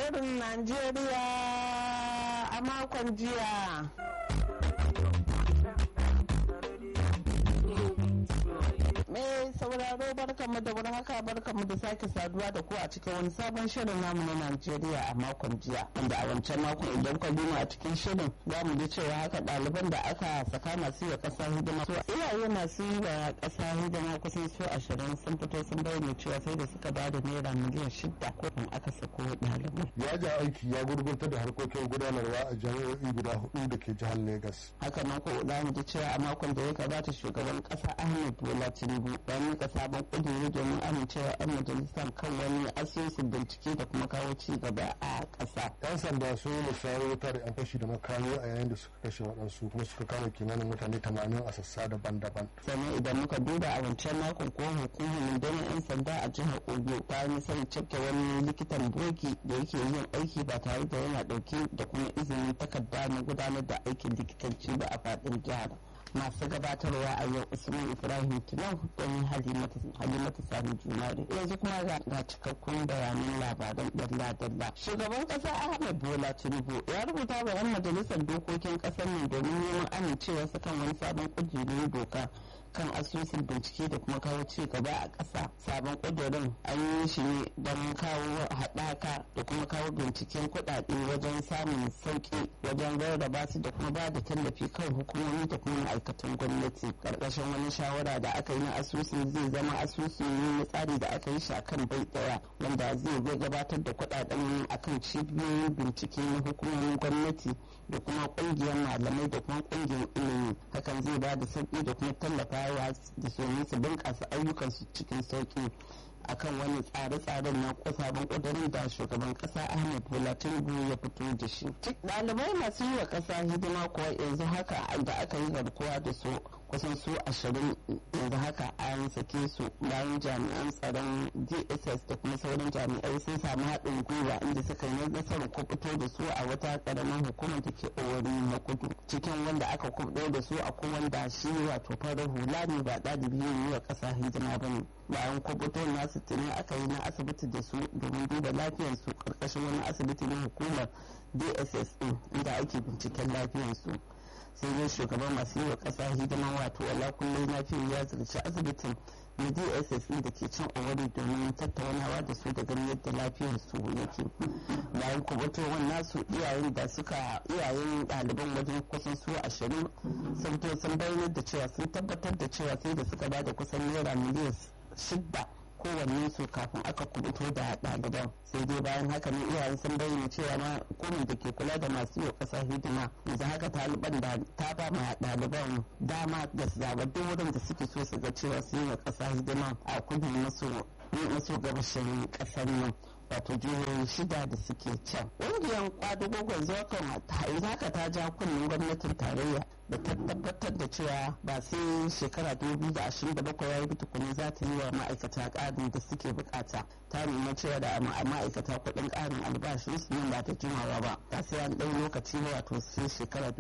shirin Najeriya a makon jiya. Mai sauraro barkamu da wurin haka barkamu da sake saduwa da ku a cikin wani sabon shirin namu na Najeriya a makon jiya. Wanda a wancan makon idan ka bi a cikin shirin za mu ji cewa haka ɗaliban da aka saka masu yi wa ƙasa hidima. So iyaye masu yi wa ƙasa hidima kusan su ashirin sun fito sun bayyana cewa sai da suka ba da naira miliyan shida kofin aka sako ɗalibai. yajin aiki ya gurgunta da harkokin gudanarwa a jami'o'i guda hudu da ke jihar Legas. haka nan ko za mu ji cewa a makon da ya gabata shugaban kasa ahmed bola tinubu ya mika sabon kuduri domin amincewa 'yan majalisar kan wani asusun bincike da kuma kawo ci gaba a kasa yan sanda sun yi musayar wuta da yan fashi da makami a yayin da suka kashe waɗansu kuma suka kama kimanin mutane tamanin a sassa daban-daban sannan idan muka duba a wancan makon ko hukumar rundunar 'yan sanda a jihar oyo ta yi sanin cafke wani likitan bogi da yake yin aiki ba tare da yana dauke da kuma izinin takarda na gudanar da aikin likitanci ba a faɗin jihar masu gabatarwa a yau usman ibrahim tinau don halimatu sani junare yanzu kuma ga cikakkun bayanan labaran dalla-dalla shugaban kasa ahmed bola tinubu ya rubuta wa 'yan majalisar dokokin kasar nan domin neman amincewa su kan wani sabon kujerun doka kan asusun bincike da kuma kawo ci gaba a ƙasa sabon ƙudurin an yi shi ne don kawo haɗaka da kuma kawo binciken kuɗaɗe wajen samun sauƙi wajen rarraba su da kuma ba da tallafi kan hukumomi da kuma ma'aikatan gwamnati ƙarƙashin wani shawara da aka yi na asusun zai zama asusu ne na tsari da aka yi shi a kan bai ɗaya wanda zai zai gabatar da kuɗaɗen akan cibiyoyin bincike na hukumomin gwamnati da kuma ƙungiyar malamai da kuma ƙungiyar ilimi hakan zai ba da sauƙi da kuma tallafa yawa da domin su bunƙasa ayyukansu cikin sauƙi akan wani tsare-tsaren na sabon ƙudurin da shugaban ƙasa ahmed bola tinubu ya fito da shi ɗalibai masu yi wa ƙasa hidima kuwa yanzu haka da aka yi garkuwa da su kusan su ashirin yanzu haka an sake su bayan jami'an tsaron dss da kuma sauran jami'ai sun samu haɗin gwiwa inda suka yi nasarar kubuto da su a wata ƙaramin hukumar da ke owari na kudu cikin wanda aka kubuto da su a wanda shi wato farar hula ne ba ɗalibi yi wa ƙasa hidima ba ne bayan kubuto nasu tuni aka yi na asibiti da su domin duba lafiyarsu ƙarƙashin wani asibiti na hukumar dss ɗin inda ake binciken lafiyarsu sai dai shugaban masu yi wa kasa hidima wato wala kullum lafiya ya zirci asibitin na dss da ke can owari domin tattaunawa da su da ganin yadda lafiyar su yake bayan kubatowar nasu iyayen da suka iyayen ɗaliban wajen kusan su ashirin sun to sun bayyana da cewa sun tabbatar da cewa sai da suka ba da kusan naira miliyan shidda kowanne su kafin aka kubuto da ɗaliban sai dai bayan haka ne iyayen sun bayyana cewa na hukumar da ke kula da masu yau ƙasa hidima yanzu haka taliban da ta ba ma ɗaliban dama da su zaɓa duk wurin da suke so su ga cewa su yi wa ƙasa hidima a kudu maso gabashin ƙasar nan wato jihohi shida da suke can ƙungiyar kwadugogon zokan haka ta ja kunnen gwamnatin tarayya da ta tabbatar da cewa ba sai shekara 2027 ya yi tukuni za ta yi wa ma'aikata ƙarin da suke bukata ta nuna cewa da ma'aikata kuɗin ƙarin albashinsu nan ba ta jimawa ba ta sai an ɗau lokaci ba wato sai shekara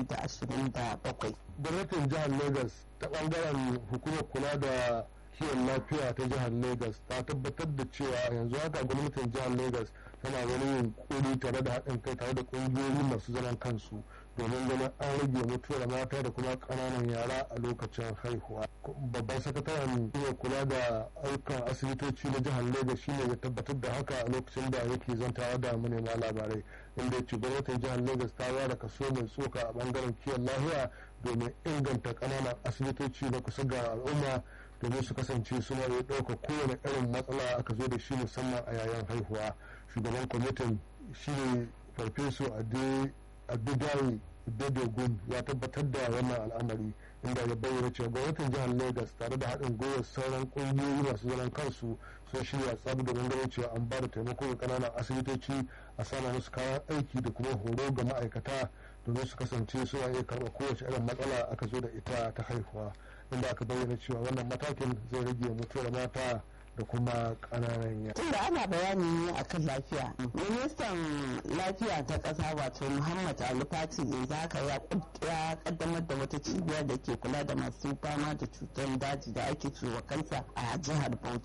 2027 gwamnatin jihar lagos ta ɓangaren hukumar kula da kiwon lafiya ta jihar lagos ta tabbatar da cewa yanzu haka gwamnatin jihar lagos tana wani yunkuri tare da haɗin kai tare da ƙungiyoyi masu zaman kansu domin ganin an rage mutuwar mata da kuma ƙananan yara a lokacin haihuwa babban sakataren iya kula da ayyukan asibitoci na jihar lagos shine ya tabbatar da haka a lokacin da yake zantawa da manema labarai inda ya ce gwamnatin jihar lagos ta ware kaso mai tsoka a bangaren kiwon lafiya domin inganta ƙananan asibitoci na kusa ga al'umma domin su kasance suna iya ɗauka kowane irin matsala aka zo da shi musamman a yayin haihuwa shugaban kwamitin shine farfeso adedayi bedogun ya tabbatar da wannan al'amari inda ya bayyana cewa gwamnatin jihar lagos tare da haɗin gwiwar sauran ƙungiyoyi masu zaman kansu sun shirya tsab domin ganin cewa an ba da taimako ga ƙananan asibitoci a sama musu kayan aiki da kuma horo ga ma'aikata domin su kasance suna iya karɓar kowace irin matsala aka zo da ita ta haihuwa inda aka bayyana cewa wannan matakin zai rage mutuwar mata da kuma ƙananan yara. Tunda ana bayani ne akan lafiya. Ministan lafiya ta ƙasa wato Muhammad Ali Fati yanzu haka ya kaddamar da wata cibiyar da ke kula da masu fama da cutar daji da ake ciwo kansa a jihar Bauchi.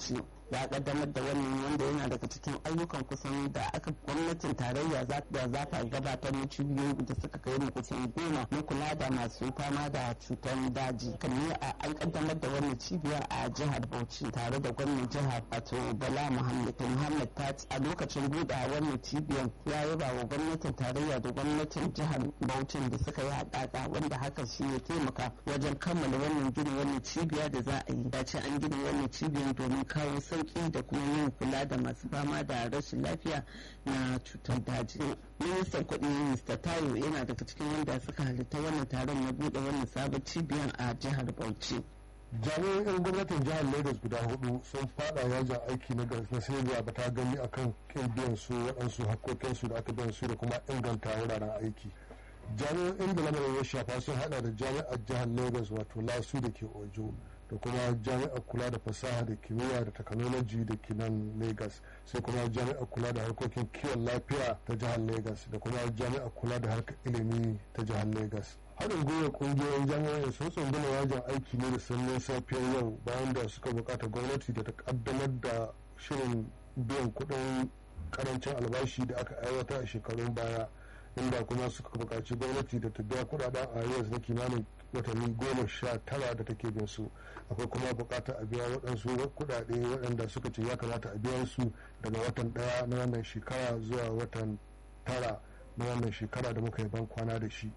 ya kaddamar da wannan wanda yana daga cikin ayyukan kusan da aka gwamnatin tarayya za ta gabatar na cibiyoyi da suka kai mu kusan goma na kula da masu fama da cutar daji kan ne an kaddamar da wannan cibiya a jihar bauchi tare da gwamnan jihar wato bala muhammad muhammad ta a lokacin buɗe wannan cibiyar ya yaba wa gwamnatin tarayya da gwamnatin jihar bauchi da suka yi haɗaɗa wanda haka shi ya taimaka wajen kammala wannan gina wannan cibiya da za a yi ya ce an gina wannan cibiyar domin kawo sauki da kuma yin kula da masu fama da rashin lafiya na cutar daji ministan kuɗi mr tayo yana daga cikin wanda suka halitta wannan taron na buɗe wannan sabon cibiyar a jihar bauchi jami'an 'yan gwamnatin jihar lagos guda hudu sun fada yajin aiki na na sai ba ta gani akan kin biyan su waɗansu hakkokinsu da aka biyan su da kuma inganta wuraren aiki jami'an inda lamarin ya shafa sun hada da jami'ar jihar lagos wato lasu da ke ojo da kuma jami'ar kula da fasaha da kimiyya da technology da ke nan lagos sai kuma jami'ar kula da harkokin kiwon lafiya ta jihar lagos da kuma jami'ar kula da harkar ilimi ta jihar lagos haɗin gwiwar ƙungiyoyin jami'ai sun tsunduma yajin aiki ne da sanyin safiyar yau bayan da suka bukata gwamnati da ta kaddamar da shirin biyan kuɗin karancin albashi da aka aiwata a shekarun baya inda kuma suka buƙaci gwamnati da ta biya kuɗaɗen arias na kimanin watanni goma sha tara da take bin su akwai kuma buƙatar a biya waɗansu kuɗaɗe waɗanda suka ce ya kamata a biya su daga watan ɗaya na wannan shekara zuwa watan tara na wannan shekara da muka yi ban kwana da shi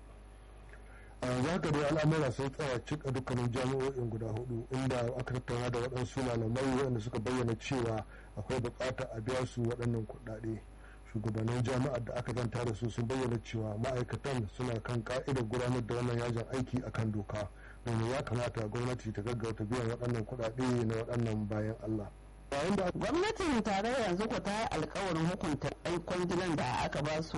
a yanzu haka dai al'amura sun tsaya cika dukkanin jami'o'in guda hudu inda aka tattauna da waɗansu malamai waɗanda suka bayyana cewa akwai buƙatar a biya su waɗannan kuɗaɗe shugabannin jami'ar da aka zanta da su sun bayyana cewa ma'aikatan suna kan ka'idar gudanar da wannan yajin aiki akan doka domin ya kamata gwamnati ta gaggauta biyan waɗannan kuɗaɗe na waɗannan bayan allah gwamnatin tarayya yanzu ko ta yi alkawarin hukunta 'yan kwangilan da aka ba su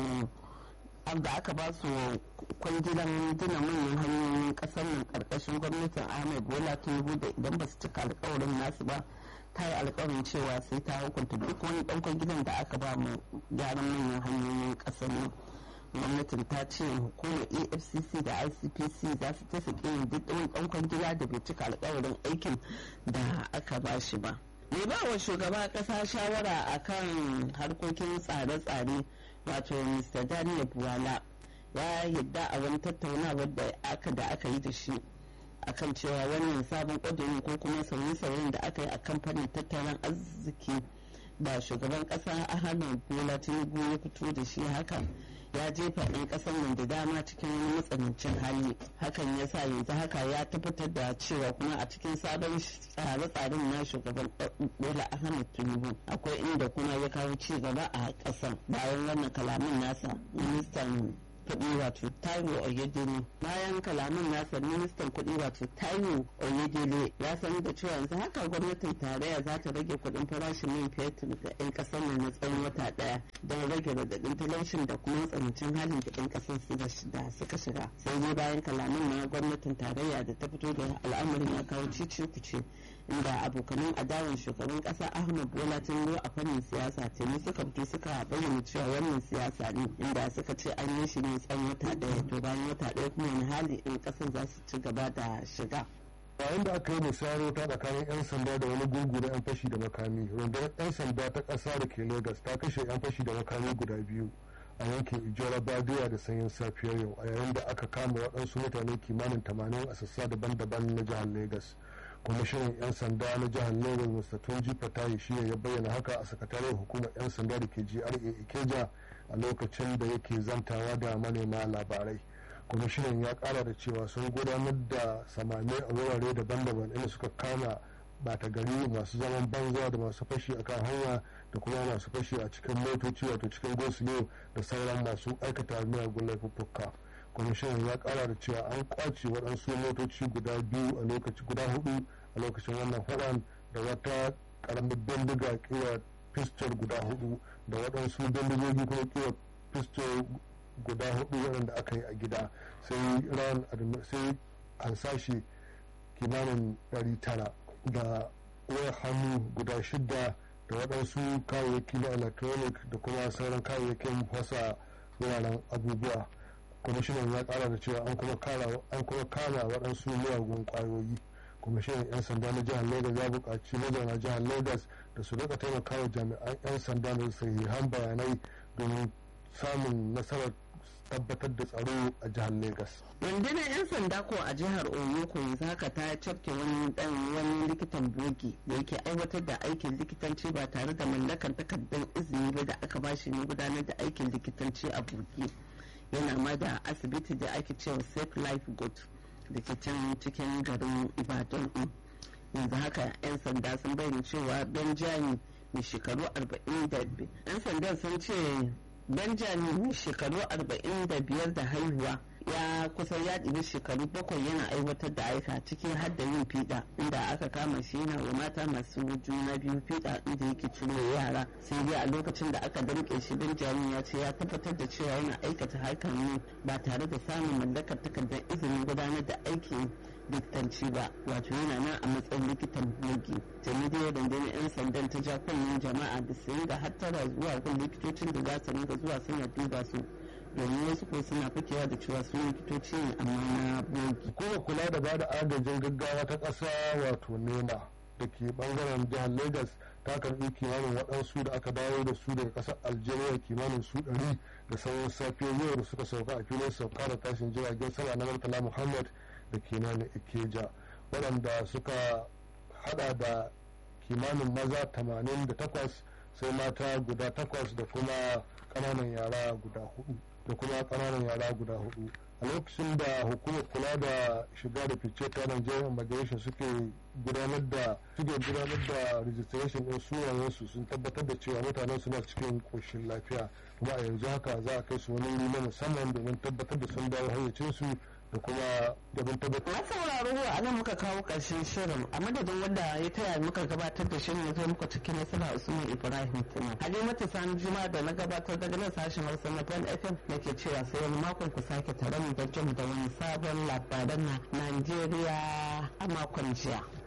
da aka ba su kwangilan gina manyan hanyoyin kasar nan karkashin gwamnatin ahmed bola tinubu da idan ba su cika alkawarin nasu ba ta yi alkawarin cewa sai ta hukunta duk wani dan kwangilan da aka ba mu gyaran manyan hanyoyin kasar nan gwamnatin ta ce hukumar efcc da icpc za su tafi yin duk wani dan kwangila da bai cika alkawarin aikin da aka ba shi ba mai ba wa shugaba kasa shawara akan harkokin tsare-tsare wato mr daniel buwala ya yadda a wani tattaunawar da aka da aka yi da shi akan cewa wannan sabon ƙudurin ko kuma sauye-sauyen da aka yi a kamfanin tattalin arziki da shugaban ƙasa ahmed bola tinubu ya fito da shi haka ya jefa 'yan ƙasar nan da dama cikin wani matsanancin hali hakan ya sa yanzu haka ya tabbatar da cewa kuma a cikin sabon tsare-tsaren na shugaban bola ahmed tinubu akwai inda kuma ya kawo ci gaba a ƙasar bayan wannan kalamin nasa ministan kuɗi wato taiwo oyedele bayan kalaman nasa ministan kuɗi wato taiwo oyedele ya sanar da cewa yanzu haka gwamnatin tarayya za ta rage kuɗin farashin man fetur ga 'yan ƙasar nan na tsawon wata ɗaya don rage radadin talaucin da kuma tsanancin halin da 'yan ƙasar da suka shiga sai dai bayan kalaman na gwamnatin tarayya da ta fito da al'amarin ya kawo cici kuce inda abokanan adawan shugaban kasa ahmad bola tinubu a fannin siyasa tuni suka fito suka bayyana cewa wannan siyasa ne inda suka ce an yi shi ne tsawon wata daya to bayan wata daya kuma wani hali in kasar za su ci gaba da shiga yayin da aka yi musayar ta tsakanin 'yan sanda da wani gungu na 'yan fashi da makami rundunar 'yan sanda ta ƙasa da ke lagos ta kashe 'yan fashi da makami guda biyu a yankin ijora badiya da sanyin safiyar yau a yayin da aka kama waɗansu mutane kimanin 80 a sassa daban-daban na jihar lagos kwamishinan 'yan sanda na jihar lagos mr tunji fatayi shi ya bayyana haka a sakataren hukumar 'yan sanda da ke gra ikeja a lokacin da yake zantawa da manema labarai kwamishinan ya kara da cewa sun gudanar da samame a wurare daban-daban inda suka kama bata gari masu zaman banza da masu fashi a kan hanya da kuma masu fashi a cikin motoci wato cikin gosulo da sauran masu aikata miyagun laifuffuka kwamishinan ya kara da cewa an kwace waɗansu motoci guda biyu a lokaci guda hudu a lokacin wannan faɗan da wata karamin bindiga kira pistol guda hudu da waɗansu bindigogi kuma kira pistol guda hudu waɗanda aka yi a gida sai ran sai hansashi kimanin 900 da wayar hannu guda shida da waɗansu kayayyaki na electronic da kuma sauran kayayyakin fasa wuraren abubuwa kwamishinan ya kara da cewa an kuma kama waɗansu miyagun ƙwayoyi kwamishinan 'yan sanda na jihar lagos ya buƙaci mazauna jihar lagos da su rika taimakawa jami'an 'yan sanda da sahihan bayanai domin samun nasarar tabbatar da tsaro a jihar lagos rundunar 'yan sanda ko a jihar oyo ko yanzu haka ta cafke wani dan wani likitan bogi da yake aiwatar da aikin likitanci ba tare da mallakar takardar izini ba da aka bashi ne gudanar da aikin likitanci a bogi yana ma da asibiti da ake cewa safe life good da ke can cikin garin ibadan yanzu haka 'yan sanda sun bayyana cewa benjamin mai shekaru 45 'yan sandan sun ce benjamin mai shekaru 45 da haihuwa ya kusan ya ɗibi shekaru bakwai yana aiwatar da aika cikin har da yin fiɗa inda aka kama shi yana wa mata masu juna biyu fiɗa inda yake ciro yara sai dai a lokacin da aka damƙe shi benjamin ya ce ya tabbatar da cewa yana aikata hakan ne ba tare da samun mallakar takardar izinin gudanar da aikin likitanci ba wato yana nan a matsayin likitan bogi tuni dai rundunar 'yan sandan ta ja kunnen jama'a da su da hattara zuwa gun likitocin da za su ringa zuwa suna duba su domin wasu ko suna fakewa da cewa su likitoci ne amma na bogi. kuma kula da bada agajin gaggawa ta ƙasa wato nema da ke bangaren jihar lagos ta karbi kimanin waɗansu da aka dawo da su daga ƙasar algeria kimanin su ɗari da sauran safiyar yau da suka sauka a filin sauka da tashin jiragen sama na murtala muhammad da ke nan ikeja waɗanda suka hada da kimanin maza 88 sai mata guda takwas da kuma ƙananan yara guda hudu da kuma ƙananan yara guda hudu a lokacin da hukumar kula da shiga da fice ta Nigerian Immigration suke gudanar da suke gudanar da registration din sunayensu sun tabbatar da cewa mutanen suna cikin koshin lafiya kuma a yanzu haka za a kai su wani wuri na musamman domin tabbatar da sun dawo hayyacinsu da kuma domin tabbatar. Na sauraro a nan muka kawo ƙarshen shirin a madadin wanda ya taya muka gabatar da shirin ya zo muka cikin nasara Usman Ibrahim Tuna. Halimatu Sani Juma da na gabatar daga nan sashen Hausa na Plan FM da ke cewa sai wani makon ku sake tare mu da jin da wani sabon labaran na Najeriya a makon jiya.